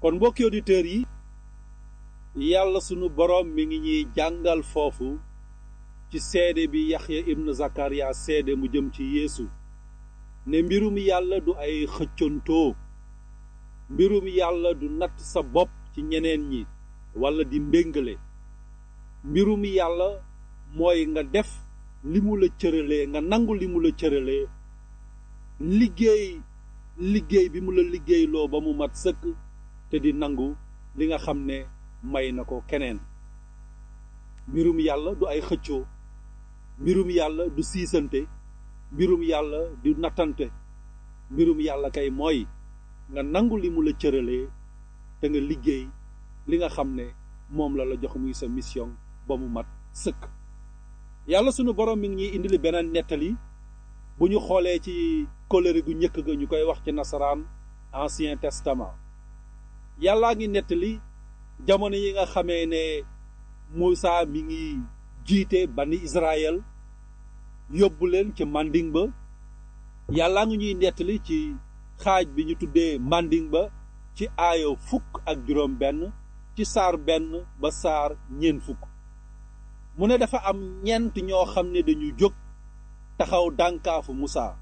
kon mbokki auditeurs yi yàlla sunu boroom mi ngi ñuy jàngal foofu ci seede bi yaxya ibn zakariya seede mu jëm ci yeesu ne mbirum yàlla du ay xëccantoo mbirum yàlla du natt sa bopp ci ñeneen ñi walla di mbéngale mbirum yàlla mooy nga def li mu la cëralee nga nangu li mu la cëralee liggéey liggéey bi mu la liggéeyloo ba mu mat sëkk te di nangu li nga xam ne may na ko keneen mbirum yàlla du ay xëccoo mbirum yàlla du siisante mbirum yàlla du nattante mbirum yàlla kay mooy nga nangu li mu la cëralee te nga liggéey li nga xam ne moom la la jox muy sa mission ba mu mat sëkk yàlla sunu borom mi ngi ñuy indili beneen nettali bu ñu xoolee ci kóllëre gu njëkk ga ñu koy wax ci nasaraan ancien testament yàllaa ngi nettali jamono yi nga xamee ne Muusa mi ngi jiite bani Israël yóbbu leen ci manding ba yàllaa ngi ñuy nettali ci xaaj bi ñu tuddee manding ba ci aayo fukk ak juróom benn ci saar benn ba saar ñeent fukk mu ne dafa am ñeent ñoo xam ne dañu jóg taxaw dànkaafu Musaa